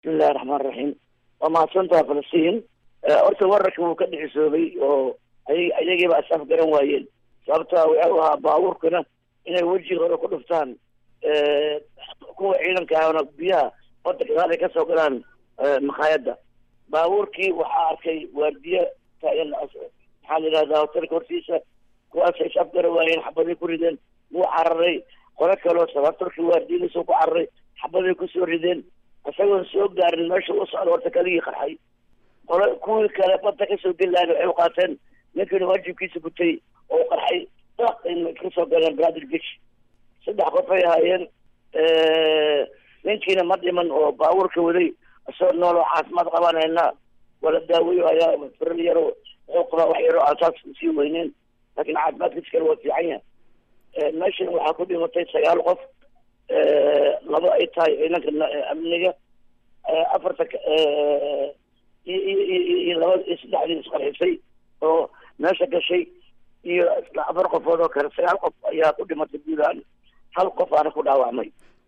bismillahi raxmaan raxiim waa mahadsantaha falastiin horta wararka wuu ka dhicisoobay oo ayagiiba asaaf garan waayeen sababta wuxuu ahaa baabuurkana inay wejiga hore ku dhuftaan kuwa ciidanka ahna biyaha badda gadaal ay kasoo galaan makhaayadda baabuurkii waxaa arkay waardiye taagan maxaa la yidhahdaa hotelka hortiisa kuwaasay isaaf garan waayeen xabaday ku rideen wuu cararay qolo kaloo sabatarkii waardiyadiisa ku cararay xabaday kusoo rideen isagoon soo gaarin meesha u socda horta kaligii qarxay qolo kuwii kale badda kasoo gelayan waxay u qaateen ninkani waajibkiisa gutay oo qarxay daaqay kasoo galeen bradir bish saddex qof ay ahaayeen ninkiina ma dhiman oo baabuurka waday isagoo nool oo caafimaad qabanayna wala daaweyo ayaa firal yaro wuxuu qabaa wax yaro aan saas sii weyneen laakiin caafimaadkiisa kale waa fiican yahay meeshan waxaa ku dhimatay sagaal qof laba ay tahay ciidanka amniga afarta iyo laba iyo saddexdii isqarxisay oo meesha gashay iyo afar qofood oo kale sagaal qof ayaa ku dhimatay guudahaan hal qof aana ku dhaawacmay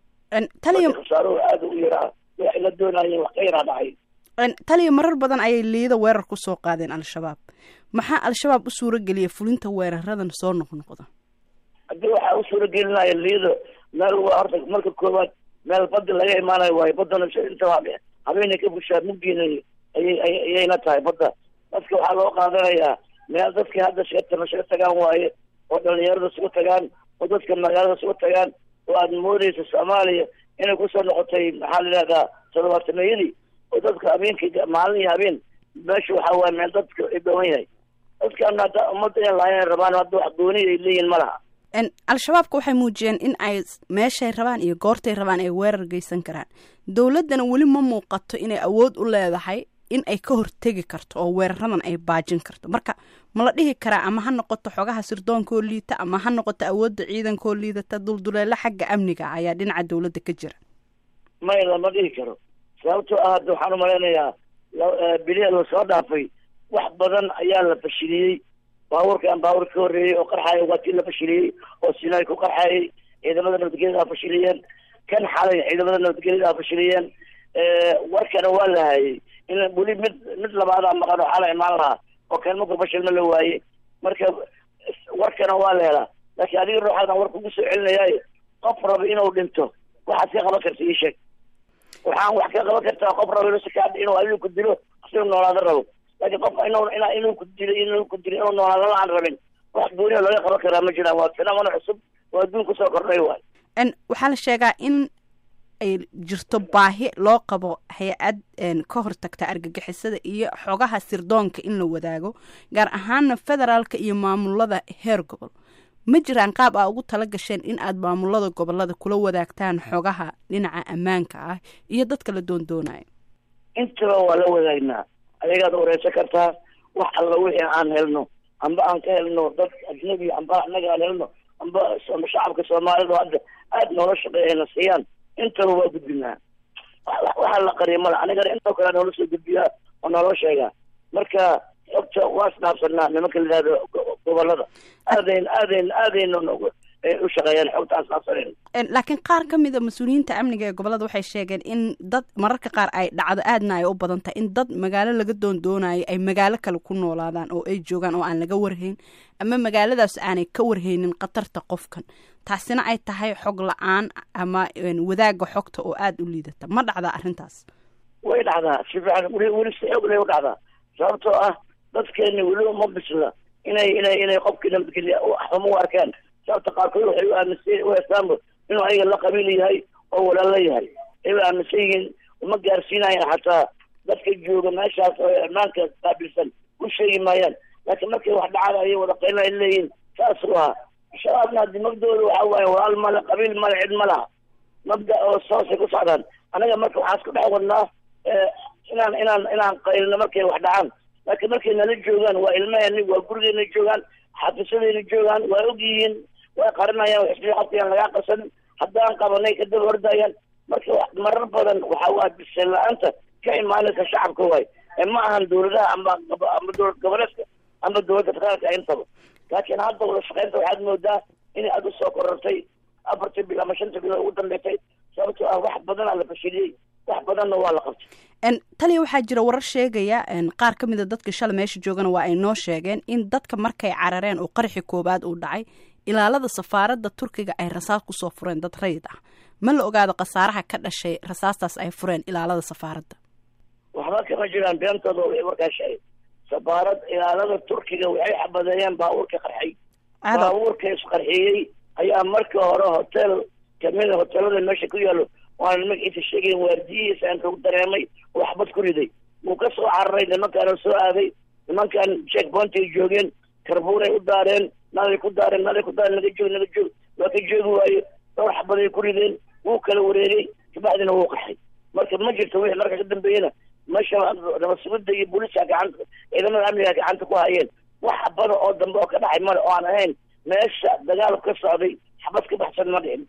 taliya khasaaruhu aada u yaraa waxay la doonayeen wax ka yaraa dhacay taliya marar badan ayay liida weerar ku soo qaadeen al-shabaab maxaa al-shabaab u suura geliyay fulinta weeraradan soo noqnoqda haddii waxaa u suura gelinaya liido meel waa horta marka koowaad meel badda laga imaanayo waayo baddana inta habeenay ka bushaa mugdiina ayay ayayna tahay badda dadka waxaa loo qaadanayaa meel dadkii hadda sheetana shaga tagaan waaye oo dhalinyarada isugu tagaan oo dadka magaalada isugu tagaan oo aada moodeysa soomaaliya inay kusoo noqotay maxaa la yidhahdaa todobaatanayadii oo dadka habeenkii maalin iyo habeen meesha waxaa waaye meel dadka ay dhoowan yahay dadkaana hadda ummadda in lahayn rabaan hadda wax gooni ay leeyihin ma laha al-shabaabka waxay muujiyeen in ay meeshay rabaan iyo goortay rabaan ay weerar geysan karaan dowladdana weli ma muuqato inay awood u leedahay in ay ka hortegi karto oo weeraradan ay baajin karto marka ma la dhihi karaa ama ha noqoto xogaha sirdoonkaoo liita ama ha noqoto awoodda ciidankaoo liidata dulduleelo xagga amniga ayaa dhinaca dowladda ka jira may lama dhihi karo sababtoo ah hadda waxaan umalaynayaa biliha lasoo dhaafay wax badan ayaa la fashiliyey baabuurkan baabuur ka horreeyey oo qarxaaya waa tii la fashiliyey oo sinay ku qarxaayay ciidamada nabadgelyada fashiliyeen kan xalay ciidamada nabadgelyada fashiliyeen warkana waa la hayay in weli mid mid labaadaa maqan oo xala imaan lahaa oo kan marku fashilma la waayey marka warkana waa la helaa laakiin adiga ruuxaadan war kugu soo celinayaayo qof raba inuu dhinto waxaad ka qaban karta ii sheeg waxaan wax ka qaban kartaa qof raba inuu inuu adiga ku dilo asiga noolaada rabo laakiin qof inuu ina inuu ku dilo inuu ku dilo inuu noolaada la aan rabin wax gooniya looga qaban karaa ma jiraan waa fenamano cusub oo adduun kusoo kordhay waay waxaa la sheegaa in ay jirto baahi loo qabo hay-ad ka hortagta argagixisada iyo xogaha sirdoonka in la wadaago gaar ahaana federaalka iyo maamulada heer gobol ma jiraan qaab aa ugu tala gasheen in aad maamulada gobolada kula wadaagtaan xogaha dhinaca ammaanka ah iyo dadka la doondoonayo intaba waa la wadaagnaa ayagaad wareysan kartaa wax alla wixii aan helno amba aan ka helno dad ajnabi amba annaga aan helno amba shacabka soomaalida hadda aada noola shaqeeyana siiyaan intaba waa gudbinaa waxaa la qariya mala anigana intoo kale noola soo gudbiyaa oo nooloo sheegaa marka xogta waa isdhaafsanaa nimanka la yihahdo gobolada aadayn aadayn aadayna noogu u shaqeeyaan xogta aan isdhaafsanayn laakiin qaar ka mid a mas-uuliyiinta amniga ee gobolada waxay sheegeen in dad mararka qaar ay dhacdo aadna ay u badan tahay in dad magaalo laga doondoonayo ay magaalo kale ku noolaadaan oo ay joogaan oo aan laga warhayn ama magaaladaas aanay ka warhaynin khatarta qofkan taasina ay tahay xog la-aan ama wadaagga xogta oo aada u liidata ma dhacdaa arrintaas way dhacdaa si fiican weli weli si xoog lay u dhacdaa sababtoo ah dadkeeni weli uma bisla inay inay inay qofkii nabadgelya xumo u arkaan sababta qaarkood waxay u aaminsan u heestaanba inuu ayaga la qabiil yahay oo walaalo yahay ay u aaminsan yihiin uma gaarsiinayaan xataa dadka jooga meeshaas oo ammaanka qaabilsan u sheegi maayaan laakiin markay wax dhacada ayay wada qaylin ay leeyihiin saasuu ahaa shabaabna haddi mabdooda waxa waaye walaal male qabiil male cid ma laha mabda oo soosay ku socdaan anaga marka waxaa isku dhex wadnaa inaan inaan inaan qaylino markay wax dhacaan laakiin markay nala joogaan waa ilmaheeni waa gurigeena joogaan xafiisadeena joogaan waa og yihiin way qarinayaan waxisaqafkayaan lagaa qarsanin haddaan qabanay kadaba ordayaan marka marar badan waxa waa biseen la-aanta ka imaanaysa shacabka waay ee ma ahan dawladaha amba amba dowlad goboleedka amba dowladda federaalka intaba laakiin hadda wada shaqeynta waxaad moodaa inay aada usoo korortay afartii bil ama shanta bilood ugu dambeysay sababtoo ah wax badanaa la fashiliyey wax badanna waa la qabtay taliya waxaa jira warar sheegaya qaar ka mida dadka shalay meesha joogana waa ay noo sheegeen in dadka markay carareen oo qarxi koowaad uu dhacay ilaalada safaaradda turkiga ay rasaas kusoo fureen dad rayid ah ma la ogaado khasaaraha ka dhashay rasaastaas ay fureen ilaalada safaaradda waxba kama jiraan beentooda way markaa sheegay safaarad ilaalada turkiga waxay xabadeeyeen baabuurka qarxay baabuurka isqarxiyey ayaa markii hore hotel kamida hotelada meesha ku yaalo waana magaciisa sheegayn waardiyihiisa aan kagu dareemay oo xabad ku riday wuu ka soo cararay nimankaana soo aaday nimankan check pointay joogeen karbuuray u daareen nalay ku daareen nalay ku daareen naga joog naga joog waa ka joogi waayo dhowr xabaday ku rideen wuu kala wareegay kabacdina wuu qaxay marka ma jirto wixii marka ka dambeeyena meesha nabasugida iyo booliska gacanta ciidamada amniga gacanta ku hayeen wax xabada oo dambe oo ka dhacay male oo aan ahayn meesha dagaal ka socday xabad ka baxsan ma dhicin